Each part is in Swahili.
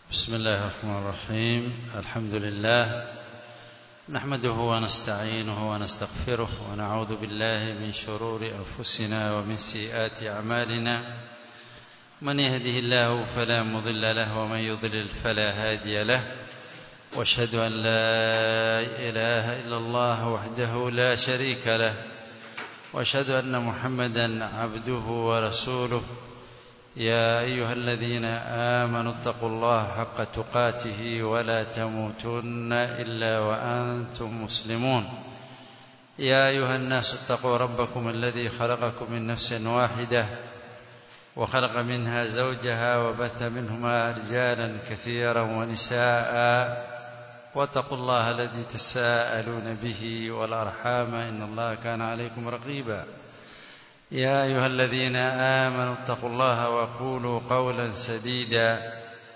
بسم الله الرحمن الرحيم الحمد لله نحمده ونستعينه ونستغفره ونعوذ بالله من شرور أنفسنا ومن سيئات أعمالنا من يهده الله فلا مضل له ومن يضلل فلا هادي له واشهد أن لا إله إلا الله وحده لا شريك له واشهد أن محمدا عبده ورسوله يا أيها الذين آمنوا اتقوا الله حق تقاته ولا تموتن إلا وأنتم مسلمون يا أيها الناس اتقوا ربكم الذي خلقكم من نفس واحدة وخلق منها زوجها وبث منهما رجالا كثيرا ونساء واتقوا الله الذي تساءلون به والأرحام إن الله كان عليكم رقيبا يا أيها الذين آمنوا اتقوا الله وقولوا قولا سديدا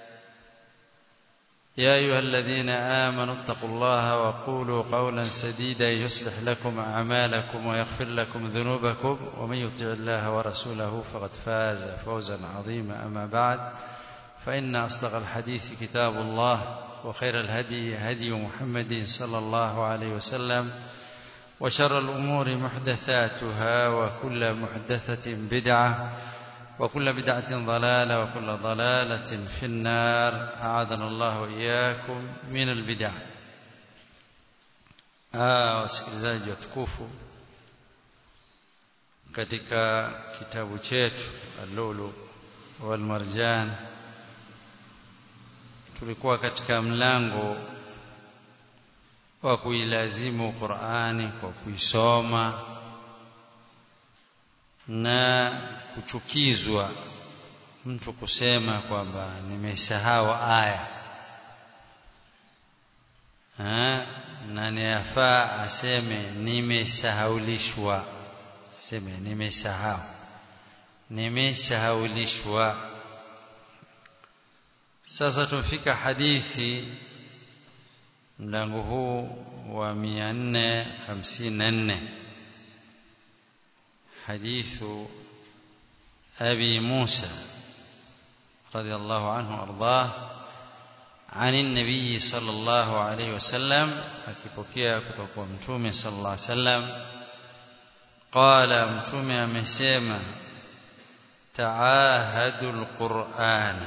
يا أيها الذين آمنوا اتقوا الله وقولوا قولا سديدا يصلح لكم أعمالكم ويغفر لكم ذنوبكم ومن يطع الله ورسوله فقد فاز فوزا عظيما أما بعد فإن أصدق الحديث كتاب الله وخير الهدي هدي محمد صلى الله عليه وسلم وشر الأمور محدثاتها وكل محدثة بدعة وكل بدعة ضلالة وكل ضلالة في النار أعاذنا الله وإياكم من البدع wasikilizaji watukufu katika kitabu chetu Al-Lulu wal Marjan tulikuwa katika mlango wa kuilazimu Qur'ani kwa kuisoma na kuchukizwa mtu kusema kwamba nimesahau aya ha? na niyafaa aseme nimesahaulishwa seme nimesahau nimesahaulishwa sasa tumfika hadithi mlango huu wa 454 hadithu abi Musa radiyallahu anhu ardhah عن النبي صلى الله عليه وسلم akipokea kutoka kwa mtume sallallahu alaihi wasallam qala mtume amesema taahadul qur'an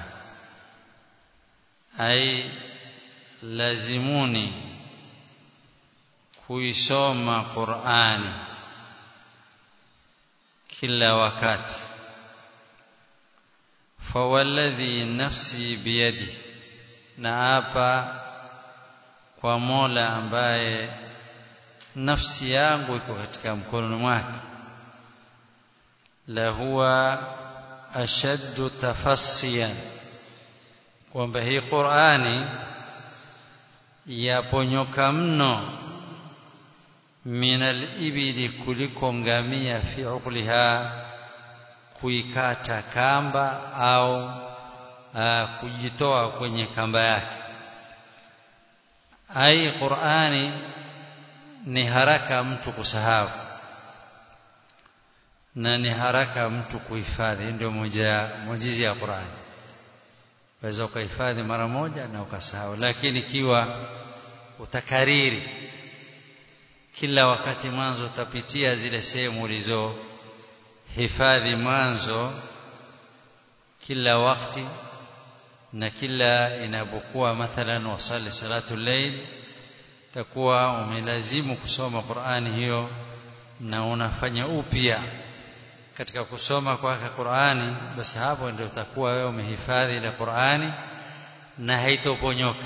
ay lazimuni kuisoma Qur'ani kila wakati fawalladhi nafsi biyadi na hapa kwa Mola ambaye nafsi yangu iko katika mkono mwake la huwa ashaddu tafassiyan kwamba hii Qur'ani yaponyoka mno minal ibili kuliko ngamia fi uqliha kuikata kamba au aa, kujitoa kwenye kamba yake ai Qur'ani ni haraka mtu kusahau na ni haraka mtu kuhifadhi ndio moja mojizi ya Qur'ani waweza ukahifadhi mara moja na ukasahau lakini ikiwa utakariri kila wakati mwanzo utapitia zile sehemu ulizo hifadhi mwanzo kila wakati na kila inapokuwa mathalan wasali salatu layl takuwa umelazimu kusoma Qur'ani hiyo na unafanya upya katika kusoma kwake Qur'ani basi hapo ndio utakuwa wewe umehifadhi ile Qur'ani na haitoponyoka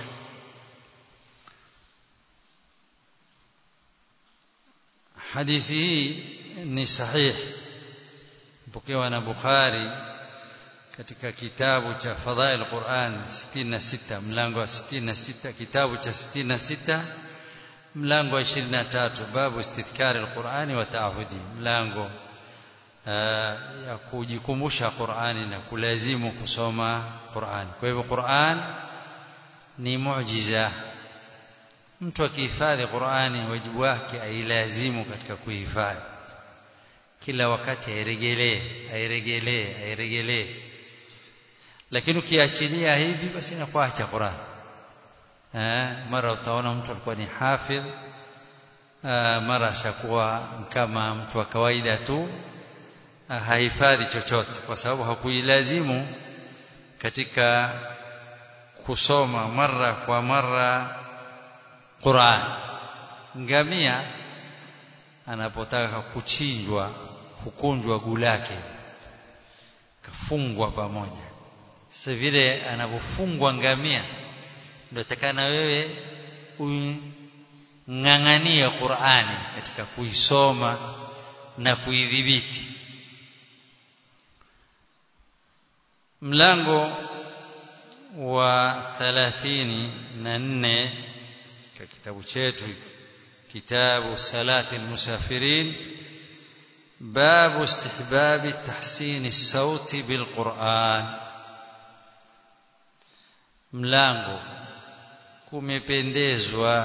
hadithi hii ni sahih mpokewa na Bukhari katika kitabu cha Fadhail Quran 66 mlango wa 66 kitabu cha 66 mlango wa 23 babu istidhkari alqurani wa ta'ahudi mlango ya kujikumbusha Qur'ani na kulazimu kusoma Qur'ani kwa hivyo Qur'an ni muujiza mtu akihifadhi Qur'ani wajibu wake ailazimu katika kuhifadhi kila wakati airegelee airegelee airegelee lakini ukiachilia hivi basi inakuacha Qur'an eh mara utaona mtu alikuwa ni hafidh mara ashakuwa kama mtu wa kawaida tu hahifadhi chochote kwa sababu hakuilazimu katika kusoma mara kwa mara Qur'an ngamia anapotaka kuchinjwa hukunjwa gulake kafungwa pamoja sasa vile anapofungwa ngamia ndio takana wewe ung'ang'anie Qur'ani katika kuisoma na kuidhibiti mlango wa 34 katika kitabu chetu kitabu salati almusafirin باب استحباب تحسين الصوت بالقرآن mlango kumependezwa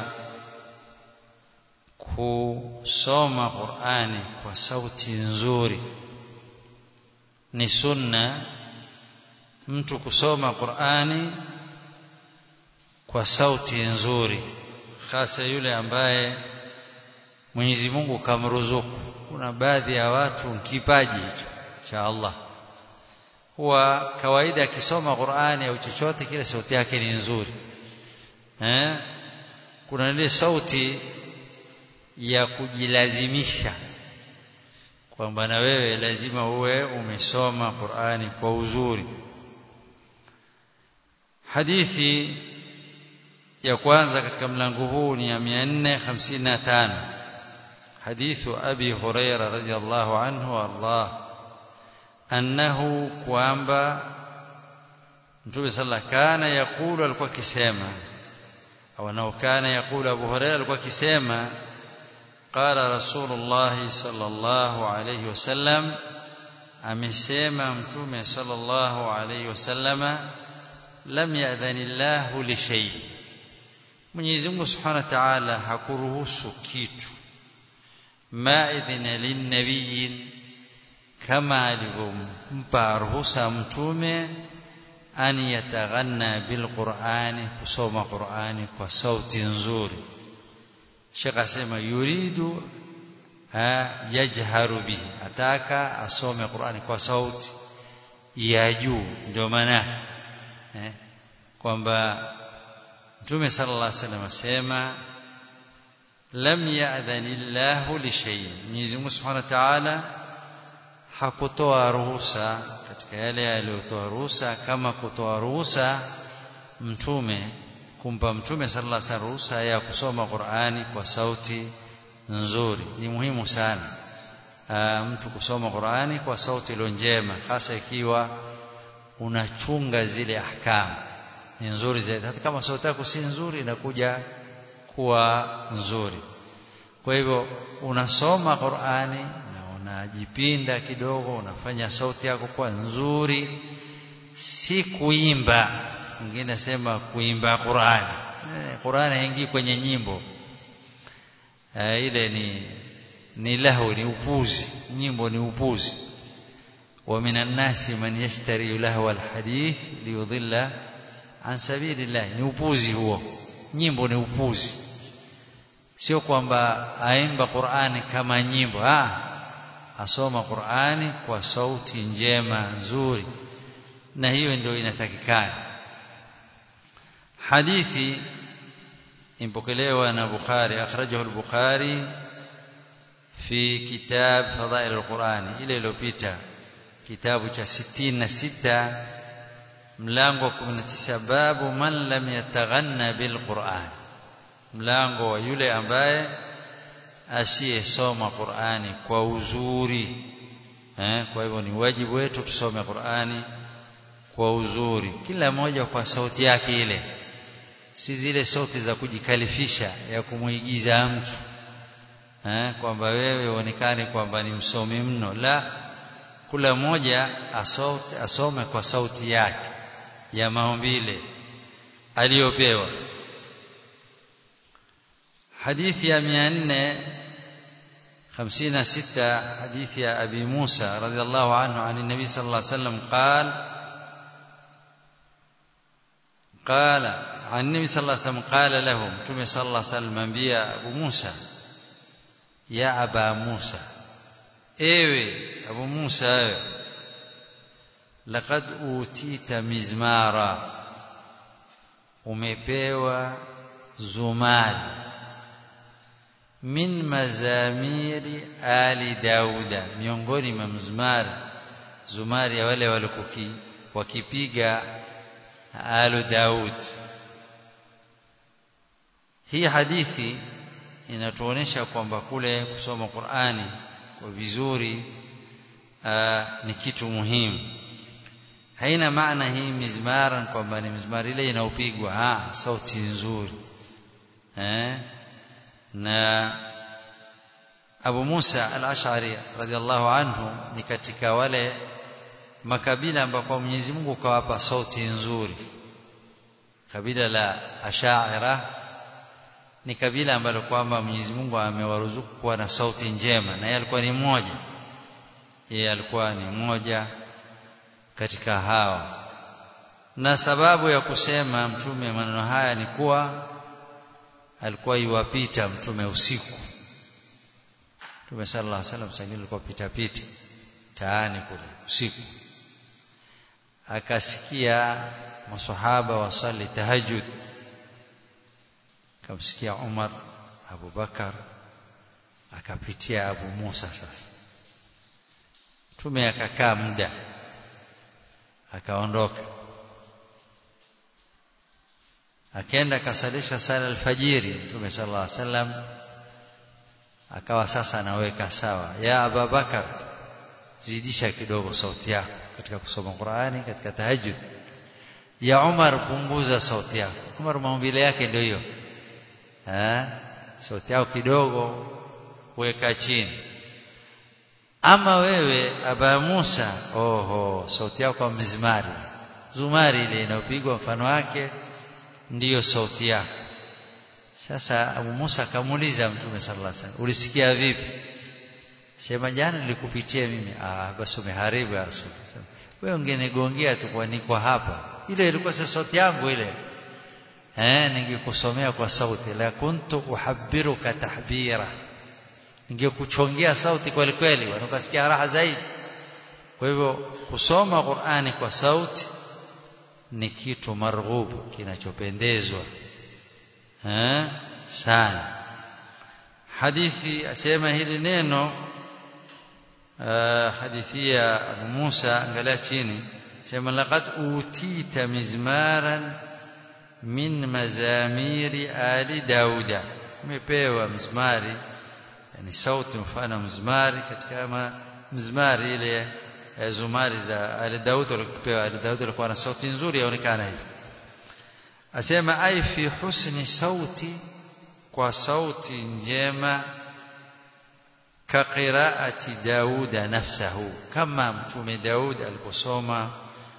kusoma Qur'ani kwa sauti nzuri ni sunna mtu kusoma Qur'ani kwa sauti nzuri hasa yule ambaye Mwenyezi Mungu kamruzuku kuna baadhi ya watu kipaji hicho cha Allah huwa kawaida akisoma Qur'ani au chochote kile sauti yake ni nzuri eh kuna ile sauti ya kujilazimisha kwamba na wewe lazima uwe umesoma Qur'ani kwa uzuri hadithi ya kwanza katika mlango huu ni ya 455 hadithu abi huraira radhiyallahu anhu Allah annahu kwamba Mtume sallallahu kana yakulu alikuwa akisema au anao kana yakulu Abu Huraira alikuwa akisema qala Rasulullah sallallahu alayhi wasallam amesema Mtume sallallahu alayhi wasallama lam ya'dhanillahu li shay Mwenyezi Mungu Subhanahu wa Ta'ala hakuruhusu kitu ma idhina lin nabiyyin kama alivyompa ruhusa mtume an yataghanna bilqur'ani kusoma qur'ani kwa sauti nzuri Sheikh asema yuridu yajharu bihi ataka asome qur'ani kwa sauti ya juu ndio maana eh, kwamba mtume sallallahu alaihi wasallam asema lam ya'dhanillahu li shay'in Mwenyezi Mungu Subhanahu wa Ta'ala hakutoa ruhusa katika yale aliyotoa ruhusa kama kutoa ruhusa mtume kumpa mtume sallallahu alaihi wasallam ruhusa ya kusoma Qur'ani kwa sauti nzuri ni muhimu sana Aa, mtu kusoma Qur'ani kwa sauti iliyo njema hasa ikiwa unachunga zile ahkamu ni nzuri zaidi hata kama sauti yako si nzuri inakuja kuwa nzuri kwa hivyo unasoma Qur'ani unajipinda kidogo unafanya sauti yako kuwa nzuri si kuimba mwingine nasema kuimba Qur'ani eh, Qur'ani haingii kwenye nyimbo eh, ile ni ni lahu ni upuzi nyimbo ni upuzi wa minan nasi man yashtari lahu alhadith liyudilla an sabilillah ni upuzi huo nyimbo ni upuzi sio kwamba aimba Qur'ani kama nyimbo ah asoma Qur'ani kwa sauti njema nzuri na hiyo ndio inatakikana hadithi impokelewa na Bukhari akhrajahu al-Bukhari fi kitab fadail al-Qur'ani ile iliyopita kitabu cha 66 mlango wa 19 babu man lam yataghanna bil Qur'an mlango wa yule ambaye asiyesoma Qur'ani kwa uzuri eh, kwa hivyo ni wajibu wetu tusome Qur'ani kwa uzuri kila mmoja kwa sauti yake ile si zile sauti za kujikalifisha ya kumuigiza mtu eh, kwamba wewe uonekane kwamba ni msomi mno la kila mmoja asome, asome kwa sauti yake ya maumbile aliyopewa حديث يا 456 حديث يا أبي موسى رضي الله عنه عن النبي صلى الله عليه وسلم قال قال عن النبي صلى الله عليه وسلم قال له متى صلى الله عليه وسلم انبيا ابو موسى يا ابا موسى ewe abu musa wewe laqad utita mizmara umepewa zumari min mazamiri ali dauda miongoni mwa mzumari zumari ya wale walikuki wakipiga alu daud hii hadithi inatuonesha kwamba kule kusoma Qur'ani kwa vizuri aa, ni kitu muhimu haina maana hii mizmara kwamba ni mizmari ile inaopigwa ah sauti nzuri eh na Abu Musa al-Ash'ari radhiallahu anhu ni katika wale makabila ambako Mwenyezi Mungu kawapa sauti nzuri kabila la Ash'ira ni kabila ambalo kwamba Mwenyezi Mungu amewaruzuku kuwa na sauti njema na yeye alikuwa ni mmoja yeye alikuwa ni mmoja katika hawa na sababu ya kusema mtume maneno haya ni kuwa alikuwa iwapita mtume usiku Mtume sallallahu alaihi wasallam sangine alikuwa pita pita taani kule usiku akasikia maswahaba wasali tahajjud akamsikia Umar Abu Bakar akapitia Abu Musa sasa Mtume akakaa muda akaondoka akaenda akasalisha sala alfajiri Mtume sallallahu alaihi wasallam akawa sasa anaweka sawa ya Abu Bakar zidisha kidogo sauti yako katika kusoma Qur'ani katika tahajjud ya Umar punguza sauti yako Umar maumbile yake ndio hiyo eh sauti yako kidogo weka chini ama wewe aba Musa oho sauti yako kwa mizmari zumari ile inayopigwa mfano wake ndiyo sauti yako sasa Abu Musa akamuuliza Mtume sallallahu alaihi wasallam ulisikia vipi sema jana nilikupitia mimi ah basi umeharibu ya Rasul wewe ungenigongea tu kwa niko hapa ile ilikuwa si sauti yangu ile eh ningekusomea kwa sauti la kuntu uhabbiruka tahbira ningekuchongea sauti kweli kweli wanakasikia raha zaidi kwa hivyo kusoma Qur'ani kwa sauti ni kitu marghubu kinachopendezwa eh sana hadithi asema hili neno hadithi ya Abu Musa angalia chini sema laqad utita mizmaran min mazamiri ali dauda umepewa mizmari yani sauti mfano mzmari katika mzmari ile zumari za ali daud alipewa ali daud alikuwa na sauti nzuri yaonekana hivi asema ai fi husni sauti kwa sauti njema ka qiraati dauda nafsahu kama mtume daud aliposoma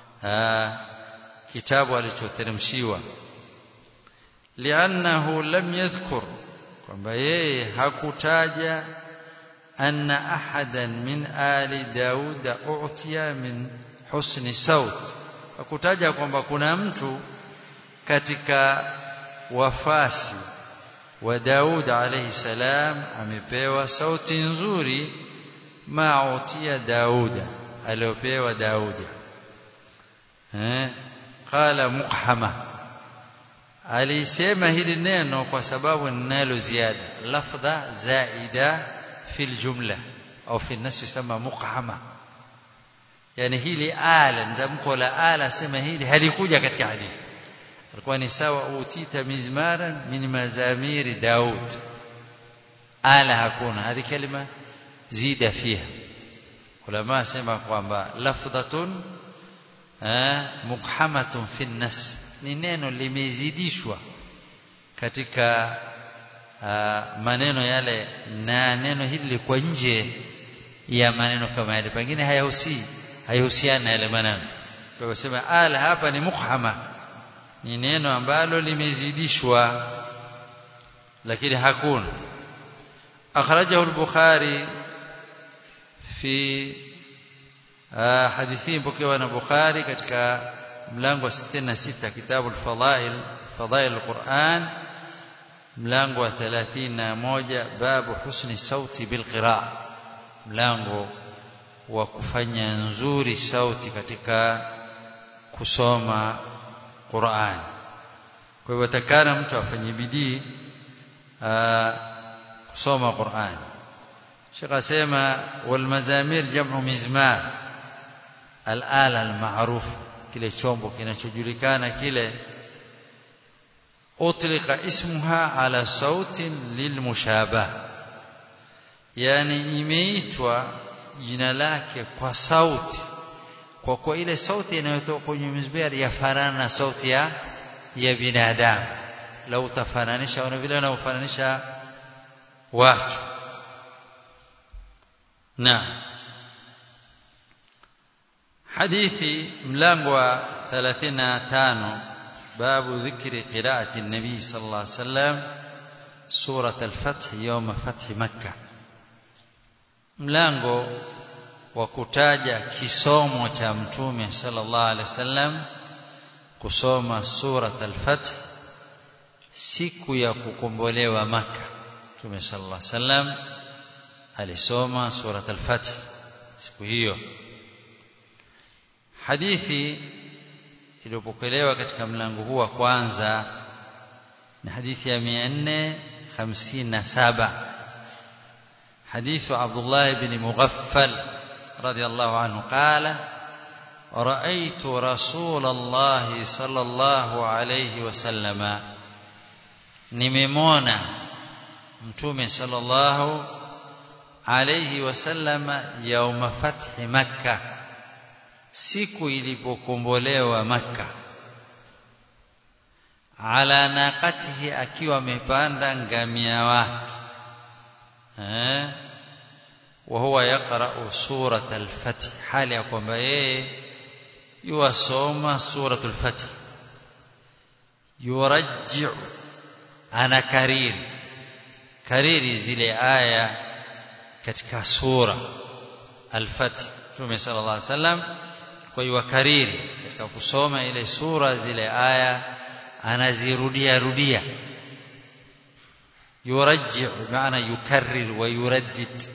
kitabu alichoteremshiwa li'annahu lam yadhkur kwamba yeye hakutaja anna ahadan min ali dauda u'tiya min husni saut hakutaja kwamba kuna mtu katika wafasi wa Daud alayhi salam amepewa sauti nzuri mautia Dauda aliopewa Daudi eh qala muqhama alisema hili neno kwa sababu ninalo ziada lafdha zaida fil jumla au fi nas yusema muqhama yani hili ala ndamko la ala sema hili halikuja katika hadithi alikuwa ni sawa utita mizmaran min mazamiri daud ala hakuna hadi kalima zida fiha ulama sema kwamba lafdhatun muqhamatun fi nas ni neno limezidishwa katika maneno yale na neno hili liko nje ya maneno kama yale pengine hayahusi hayahusiana na yale maneno kwa kusema ala hapa ni mukhama ni neno ambalo limezidishwa lakini hakuna akhrajahu al-bukhari fi hadithi mpokewa na bukhari katika mlango wa 66 kitabu al-fadail fadail al-Qur'an mlango wa 31 babu husni sauti bil qira'a mlango wa kufanya nzuri sauti katika kusoma Qur'an kwa hivyo takana mtu afanye bidii kusoma Qur'an Sheikh asema wal mazamir jam'u mizmar al-ala al-ma'ruf kile chombo kinachojulikana kile utlika ismuha ala sautin lilmushabah yani imeitwa jina lake kwa sauti kwa kwa ile sauti inayotoka kwenye mizmar yafanana na sauti ya ya binadamu lau utafananisha wana vile wanaofananisha watu na hadithi mlango wa 35 babu dhikri qiraati an-nabi sallallahu alayhi wasallam surat al-fath yawm fath makkah mlango wa kutaja kisomo cha mtume sallallahu alaihi wasallam kusoma surat al-fath siku ya kukombolewa maka mtume sallallahu alaihi wasallam alisoma surat al-fath siku hiyo hadithi iliyopokelewa katika mlango huu wa kwanza ni hadithi ya 457 حديث عبد الله بن مغفل رضي الله عنه قال رأيت رسول الله صلى الله عليه وسلم نممونا متومي صلى الله عليه وسلم يوم فتح مكة siku ilipokombolewa maka ala naqatihi akiwa amepanda ngamia wake eh وهو يقرأ سورة الفتح حال يقوم بيه يوصوم سورة الفتح يرجع أنا كرير كرير زي آية katika sura al-Fath Mtume sallallahu alaihi wasallam kwa hiyo kariri katika kusoma ile sura zile aya anazirudia rudia yurajji maana yukarrir wa yuraddid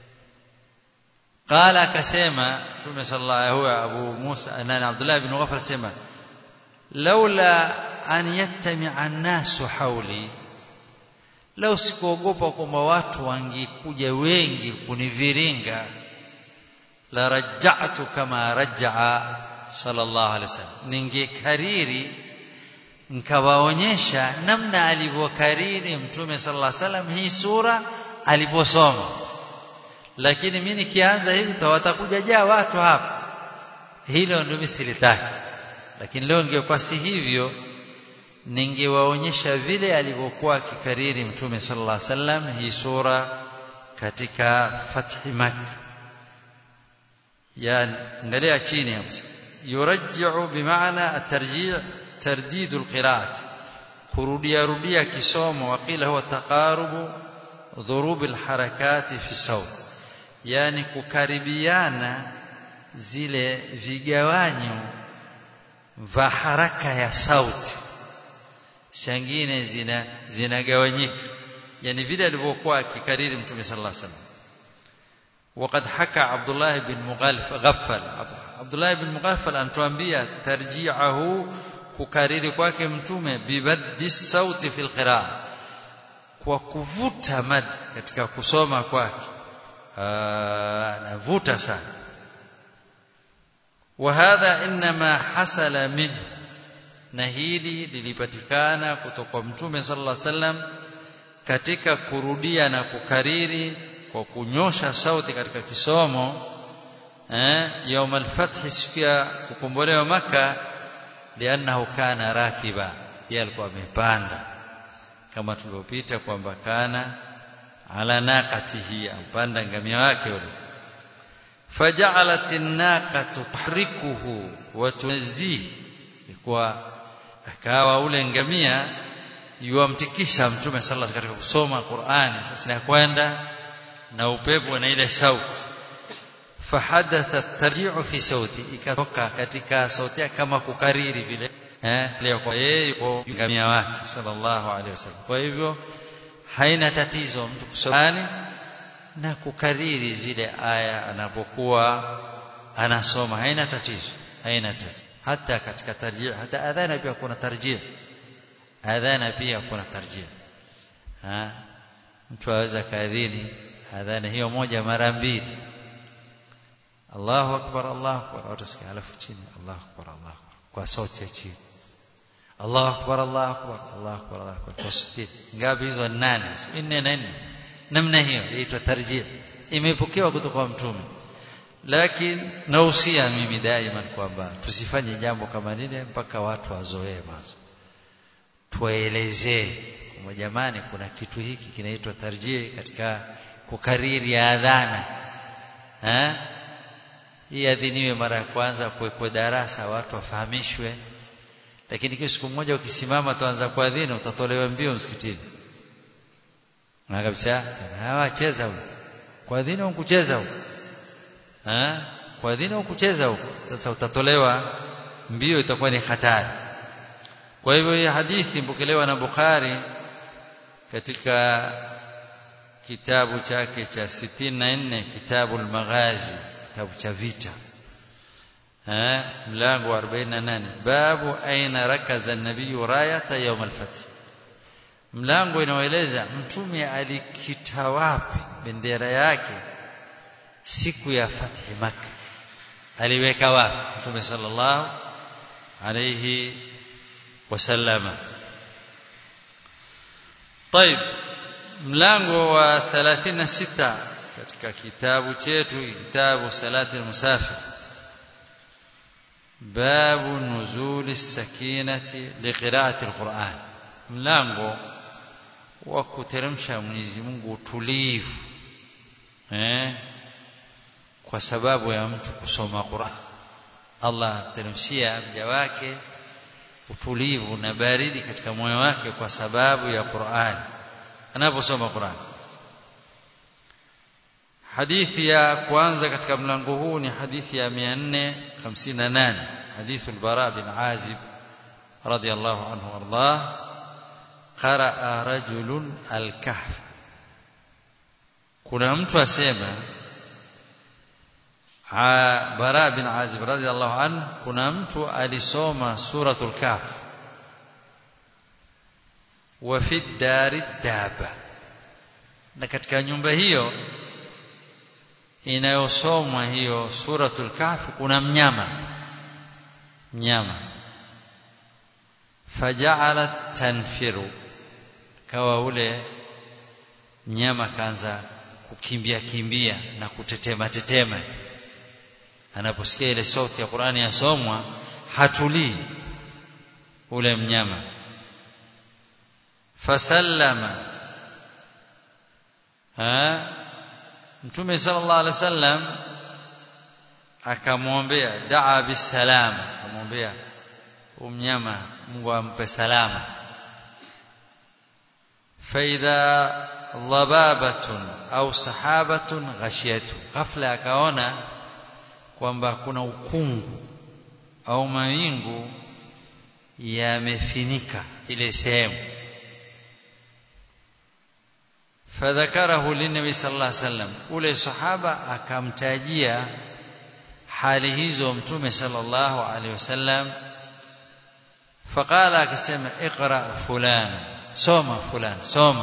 قال akasema Mtume sallallahu alaihi Abu Musa na Abdullah ibn Ghafar asema laula an yattami'a an-nasu hawli lau sikuogopa kwamba watu wangekuja wengi kuniviringa la raja'tu kama raja'a sallallahu alaihi wasallam ningekariri nikawaonyesha namna alivyokariri mtume sallallahu alaihi wasallam hii sura aliposoma lakini mimi nikianza hivi watakuja jaa watu hapa hilo ndio misilitaki lakini leo ingekuwa si hivyo ningewaonyesha vile alivyokuwa akikariri mtume sallallahu alaihi wasallam hii sura katika fathi makkah yani angalia chini hapo yurajji'u bimaana at-tarji' tardid al-qira'at kurudia rudia kisomo waqila huwa taqarubu dhurub al-harakat fi sawt yani kukaribiana zile vigawanyo vya haraka ya sauti shangine zina zinagawanyika yani vile alivyokuwa akikariri mtume sallallahu alaihi wasallam وقد حكى عبد الله بن مغفل عبد الله بن مغفل anatuambia tarji'ahu kukariri kwake mtume bibaddi sauti fil qira'a kwa kuvuta mad katika kusoma kwake anavuta sana وهذا انما حصل منه na hili lilipatikana kutoka kwa mtume sallallahu alaihi wasallam katika kurudia na kukariri kwa kunyosha sauti katika kisomo eh يوم الفتح siku ya kukombolewa maka lianahu kana rakiba yeye alikuwa amepanda kama tulivyopita kwamba kana ala naqatihi ampanda ngamia wake yule faja'alat an-naqatu tuhrikuhu wa tunzihi kwa akawa ule ngamia yuamtikisha mtume sallallahu katika kusoma Qur'ani sasa na kwenda na upepo na ile sauti fahadatha tarji'u fi sauti ikatoka katika sauti kama kukariri vile eh leo kwa yeye yuko ngamia wake sallallahu alaihi wasallam kwa hivyo haina tatizo mtu kusoma na kukariri zile aya anapokuwa anasoma haina tatizo haina tatizo hata katika tarjih hata adhana pia kuna tarjih adhana pia kuna tarjih ha mtu aweza kaadhini adhana hiyo moja mara mbili Allahu akbar Allahu akbar utasikia alafu chini Allahu akbar Allahu akbar kwa sauti ya chini Allahu akbar Allahu akbar Allahu akbar Allahu akbar kwa sauti ngapi hizo nane nne na nne namna hiyo inaitwa tarjih imepokewa kutoka kwa mtume lakini nausia mimi daima kwamba tusifanye jambo kama lile mpaka watu wazoee mazo tuelezee kwa jamani kuna kitu hiki kinaitwa tarjih katika kukariri adhana eh hii adhiniwe mara ya kwanza kuwekwe darasa watu wafahamishwe lakini kisha siku moja ukisimama tuanza kuadhini utatolewa mbio msikitini na kabisa hawa cheza huko kuadhini au kucheza huko eh kuadhini au kucheza huko sasa utatolewa mbio itakuwa ni hatari kwa hivyo hii hadithi mpokelewa na Bukhari katika kitabu chake cha 64 kitabu al-Maghazi kitabu cha vita eh mlango wa 48 babu aina rakaza an-nabiy rayata yawm al-fath mlango inaoeleza mtume alikita wapi bendera yake siku ya fathi makkah aliweka wapi mtume sallallahu alayhi wasallama طيب mlango wa 36 katika kitabu chetu kitabu salati al-musafir babu nuzuli sakinati liqiraati al-Qur'an mlango wa kuteremsha Mwenyezi Mungu utulivu eh kwa sababu ya mtu kusoma Qur'an Allah teremshia mja wake utulivu na baridi katika moyo wake kwa sababu ya Qur'an anaposoma Qur'an hadithi ya kwanza katika mlango huu ni hadithi ya 458 hadithu al-Bara bin Azib radiyallahu anhu warḍah qaraa rajulun al-kahf kuna mtu asema Bara bin Azib radiyallahu anhu kuna mtu alisoma suratul kahf wa fi dari daba na katika nyumba hiyo inayosomwa hiyo suratul kahf kuna mnyama mnyama faja'alat tanfiru kawa ule mnyama kaanza kukimbia kimbia na kutetema tetema anaposikia ile sauti ya Qur'ani yasomwa hatulii ule mnyama fasallama ha mtume sallallahu alaihi wasallam akamwombea daa bisalam akamwombea umnyama Mungu ampe salama faidha dhababatun au sahabatun ghashiyatu ghafla akaona kwamba kuna ukungu au mawingu yamefinika ile sehemu fadhakarahu linabi sallallahu alaihi wasallam ule sahaba akamtajia hali hizo mtume sallallahu alaihi wasallam faqala akasema iqra fulan soma fulan soma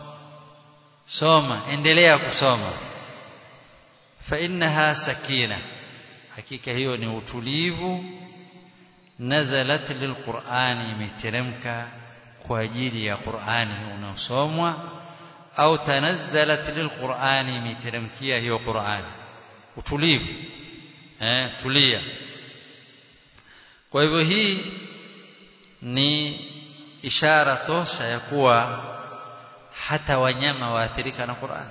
soma endelea kusoma fa innaha sakina hakika hiyo ni utulivu nazalat lilqur'ani imeteremka kwa ajili ya Qur'ani unaosomwa au tanazzalat lilqur'ani imeteremkia hiyo Qur'ani utulivu eh tulia kwa hivyo hii ni ishara tosha ya kuwa hata wanyama waathirika na Qur'an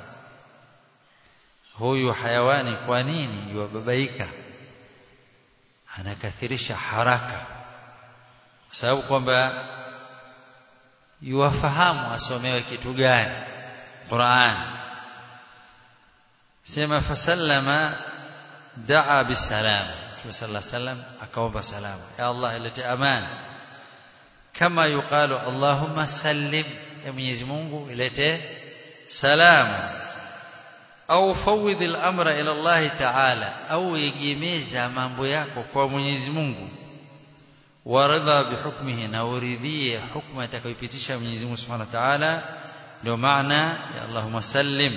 huyu hayawani kwa nini yuwababaika anakathirisha haraka kwa sababu kwamba yuwafahamu asomewe kitu gani Qur'an sema fasallama daa bisalam Mtume sallallahu alaihi wasallam akaomba salama ya Allah ilete amani kama yuqalu Allahumma sallim ya Mwenyezi Mungu ilete salama au fawidh al-amra ila Allah ta'ala au egemeza mambo yako kwa Mwenyezi Mungu waridha bihukmihi na uridhie hukma atakayopitisha Mwenyezi Mungu Subhanahu wa Ta'ala ndio maana ya Allahumma sallim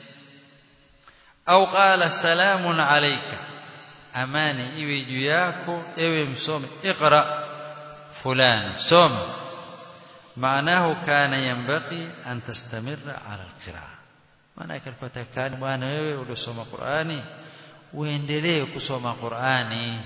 au qala salamun alayka amani iwe juu yako ewe msome iqra fulan soma maanahu kana yanbaghi an tastamirra ala alqiraa maana ilikuwa takani bwana wewe uliosoma Qur'ani uendelee kusoma Qur'ani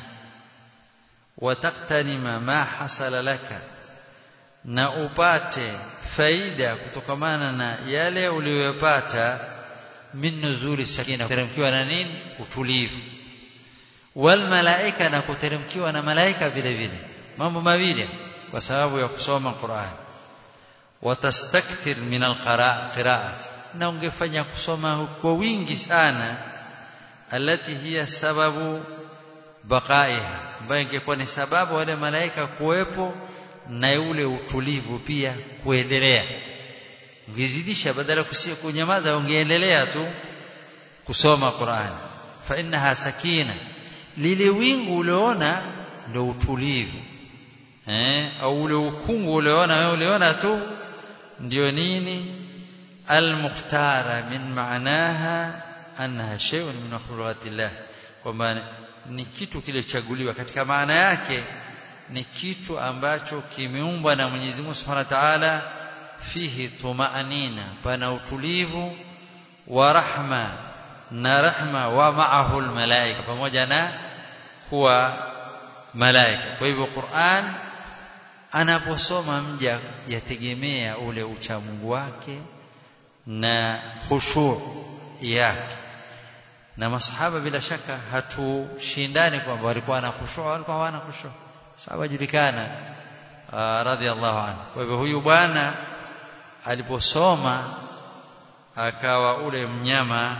wataktanima ma hasala laka na upate faida kutokamana na yale uliyopata min nuzuli sakina kuteremkiwa na nini utulivu wal malaika na kuteremkiwa na malaika vile vile mambo mawili kwa sababu ya kusoma Qur'an watastakthir min alqira'at na ungefanya kusoma kwa wingi sana alati hiya sababu baqaiha ambayo ingekuwa ni sababu wale malaika kuwepo na ule utulivu pia kuendelea ungezidisha badala ya kunyamaza ungeendelea tu kusoma Qur'an fa innaha sakina lile wingu uliona ndio utulivu eh au ule ukungu uliona wewe uliona tu ndio nini المختارة من معناها أنها شيء من مخلوقات الله kwamba ni kitu kilichaguliwa katika maana yake ni kitu ambacho kimeumbwa na Mwenyezi Mungu Subhanahu wa Ta'ala fihi tumaanina pana utulivu wa rahma na rahma wa ma'ahu almalaika pamoja na kuwa malaika kwa hivyo Qur'an anaposoma mja yategemea ule uchamungu wake na khushu' yake na masahaba bila shaka hatushindani kwamba walikuwa na khushu' walikuwa hawana khushu' sababu julikana radhiallahu anhu kwa hivyo huyu bwana aliposoma akawa ule mnyama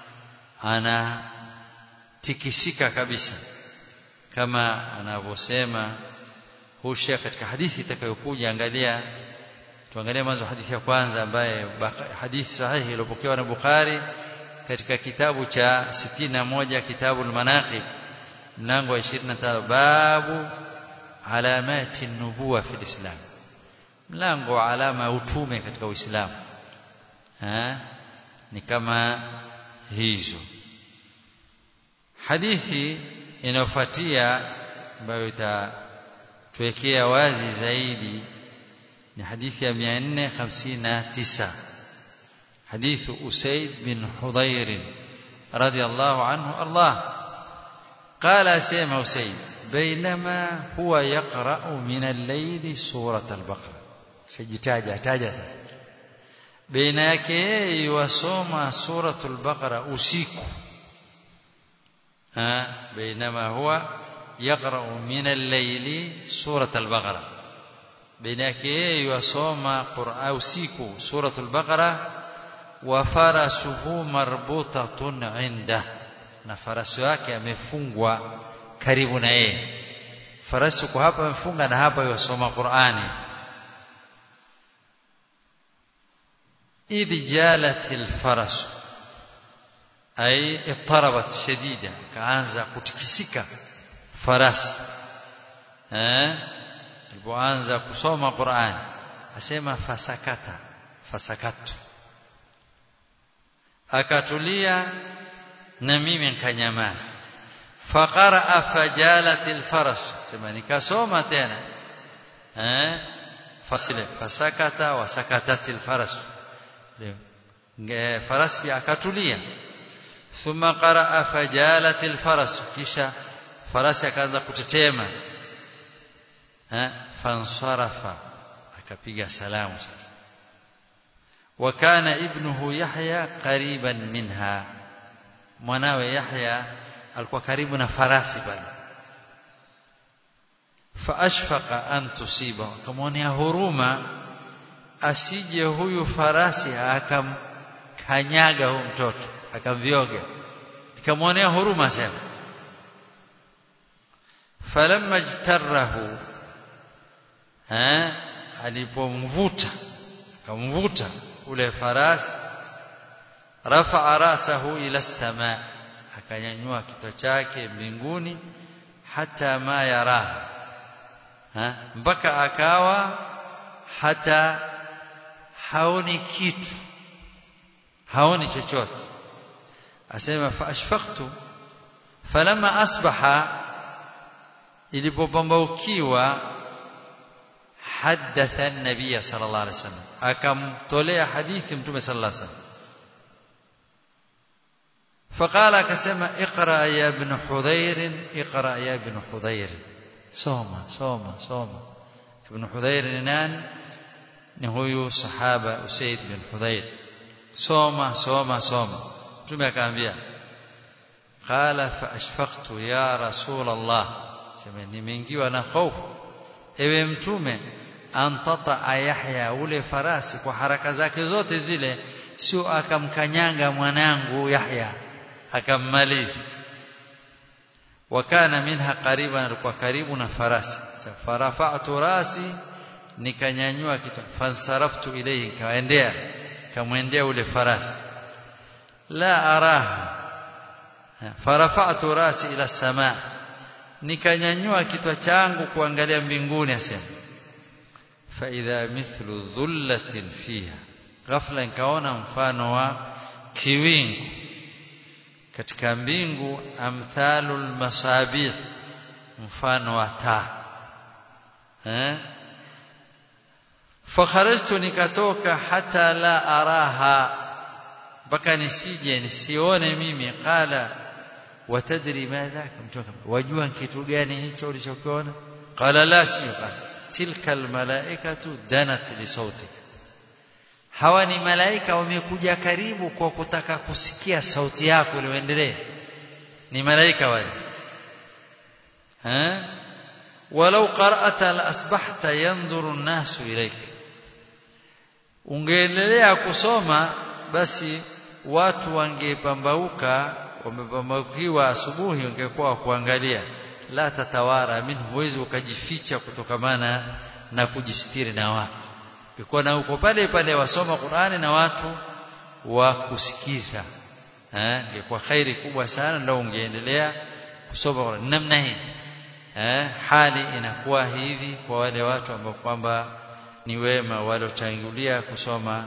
anatikisika kabisa kama anavyosema hushia katika hadithi itakayokuja angalia tuangalie mwanzo hadithi ya kwanza ambaye hadithi sahihi iliyopokewa na Bukhari katika kitabu cha 61 kitabu al-Manaqib mlango wa 25 babu alamati nubuwa fi islam mlango wa alama ya utume katika Uislamu ni kama hizo hadithi inayofuatia ambayo itatuwekea wazi zaidi ni hadithi ya 459 حديث أسيد بن حضير رضي الله عنه الله قال سيما أسيد بينما هو يقرأ من الليل سورة البقرة سجتاجة تاجة بين yake يوسوم سورة البقرة usiku ها بينما هو يقرأ من الليل سورة البقرة بين yake يوسوم قرآن usiku سورة البقرة wafarasuhu marbutatun inda na farasi wake amefungwa karibu na yeye farasi kwa hapa amefunga na hapa yosoma Qur'ani idh jalatil faras ay ittarabat shadida kaanza kutikisika farasi eh alipoanza kusoma Qur'ani asema fasakata fasakatu akatulia na mimi nikanyamaza faqara fajalatil faras sema nikasoma tena eh fasile fasakata wa sakatatil faras faras pia akatulia thumma qaraa fajalatil faras kisha farasi akaanza kutetema eh fansarafa akapiga salamu sasa وكان ابنه يحيى قريبا منها mwanawe Yahya alikuwa karibu na farasi pale faashfaqa an tusiba akamwonea huruma asije huyu farasi akamkanyaga huyu mtoto akamvyoga nikamwonea huruma sema falamma ijtarahu eh alipomvuta akamvuta ule farasi rafa'a rasahu ila as-samaa akanyanyua kichwa chake mbinguni hata ma yaraha ha? mpaka akawa hata haoni kitu haoni chochote asema fa ashfaqtu falama asbaha ilipopambaukiwa hadatha an-nabiy sallallahu alaihi wasallam akamtolea hadithi mtume sallallahu alaihi wasallam فقال كسما اقرا يا ابن حذير اقرا يا ابن حذير سوما سوما سوما ابن حذير نان ni huyu sahaba Usaid bin Hudayr soma soma soma mtume akaambia qala fa ashfaqtu ya rasul Allah sema nimeingiwa na hofu ewe mtume antata Yahya ule farasi kwa haraka zake zote zile sio akamkanyanga mwanangu Yahya akammaliza wakana minha qariban alikuwa karibu na farasi farafa'tu rasi nikanyanyua kichwa fansaraftu ilayhi kaendea kamwendea ule farasi la araha farafa'tu rasi ila samaa nikanyanyua kichwa changu kuangalia mbinguni asema fa idha mithlu dhullatin fiha ghafla nikaona mfano wa kiwingu katika mbingu amthalul masabih mfano wa taa eh fakharajtu nikatoka hata la araha mpaka nisije nisione mimi qala watadri madha mtoka wajua kitu gani hicho ulichokiona qala la siqa tilka almalaikatu danat li sautik hawa ni malaika wamekuja karibu kwa kutaka kusikia sauti yako ili uendelee ni malaika wale ha walau qara'ata la asbahta yanzuru an-nasu ilayk ungeendelea kusoma basi watu wangepambauka wamepambaukiwa asubuhi ungekuwa kuangalia la tatawara min huwezi ukajificha kutokamana na kujistiri na watu ukikuwa na uko pale pale wasoma Qur'ani na watu wa kusikiza eh ingekuwa khairi kubwa sana ndio ungeendelea kusoma Qur'ani namna hii eh hali inakuwa hivi kwa wale watu ambao kwamba ni wema waliotangulia kusoma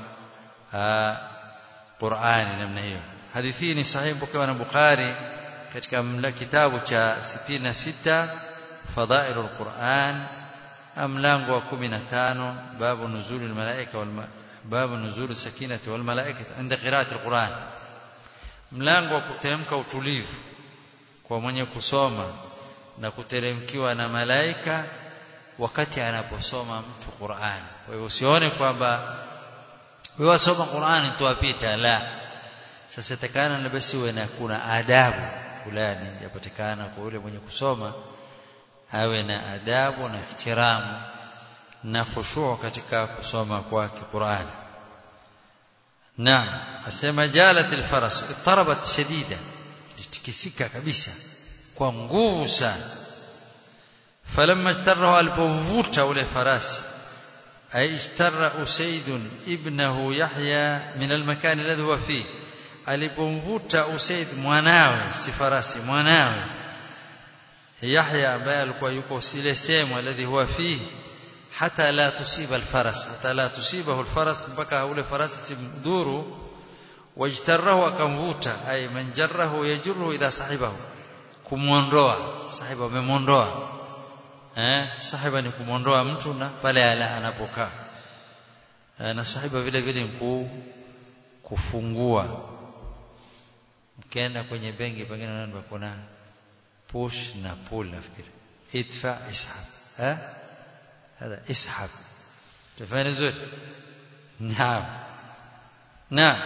Qur'ani namna hiyo hadithi ni sahihi pokewa na Bukhari katika kitabu cha 66 fadhailul Qur'an mlango wa 15 babu nuzulul malaika wal babu nuzul sakinati wal malaika inda qira'ati alquran mlango wa kuteremka utulivu kwa mwenye kusoma na kuteremkiwa na malaika wakati anaposoma mtu Qur'an kwa hivyo usione kwamba wewe wasoma Qur'an tuwapita la sasa takana na basi uwe na kuna adabu fulani yapatikana kwa yule mwenye kusoma awe na adabu na ihtiramu na khushu' katika kusoma kwake Qur'an Naam asema jalat alfaras ittarabat shadida litikisika kabisa kwa nguvu sana falamma istarra alpomvuta ule farasi ay istarra usaid ibnahu yahya min almakan alladhi huwa fihi alipomvuta usaid mwanawe si farasi mwanawe Yahya ambaye alikuwa yuko sile sehemu alladhi huwa fihi hata la tusiba alfaras hata la tusibahu alfaras mpaka ule farasi simdhuru wajtarahu akamvuta ay man jarrahu yajruhu idha sahibahu kumuondoa sahiba amemuondoa eh sahiba ni kumuondoa mtu na pale anapokaa na sahiba vile vile mkuu kufungua mkienda kwenye benki pengine unaenda kuna push na pull nafikiri idfa ishab eh هذا اسحب تفهم زين نعم نعم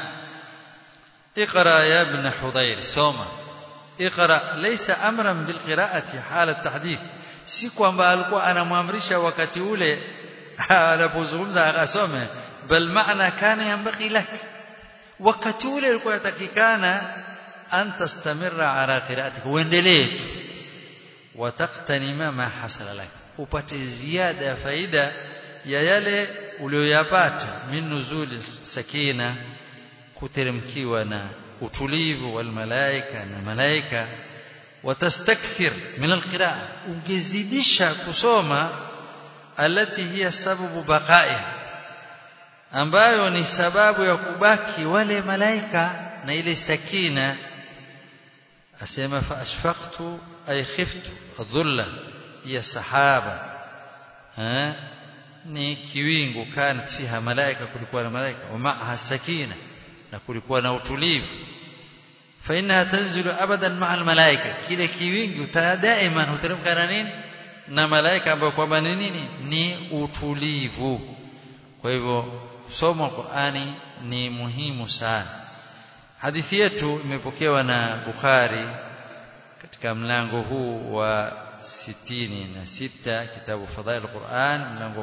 اقرا يا ابن حضير سوما اقرا ليس امرا بالقراءه حال التحديث si kwamba alikuwa anamwamrisha wakati ule anapozungumza akasome bal maana kana yambaki lak wakati ule alikuwa yatakikana an tastamirra ala qira'atik uendelee wataqtanima ma hasala lak upate ziada ya faida ya yale uliyoyapata min nuzuli sakina kuteremkiwa na utulivu wal malaika na malaika watastakthir min alqiraa ungezidisha kusoma alati hiya sababu baqa'i ambayo ni sababu ya kubaki wale malaika na ile sakina asema fa ashfaqtu ay khiftu adhulla ya sahaba ha ni kiwingu kanat fiha malaika kulikuwa na malaika wa ma'aha sakina na kulikuwa na utulivu fa innaha tanzilu abadan ma'a almalaika kile kiwingu daima huteremka na nini na malaika ambao kwamba ni nini ni utulivu kwa hivyo somo Qur'ani ni muhimu sana hadithi yetu imepokewa na Bukhari katika mlango huu wa sitini na sita kitabu fadhail Qur'an mlango wa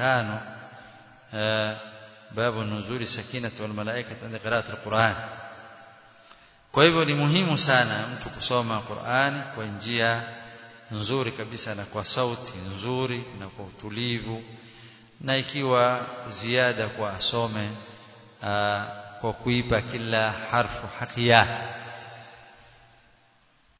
15 babu nuzuli sakinati wal malaikati inda qira'ati al-Qur'an kwa hivyo ni muhimu sana mtu kusoma Qur'ani kwa njia nzuri kabisa na kwa sauti nzuri na kwa utulivu na ikiwa ziada kwa asome aa, kwa kuipa kila harfu haki yake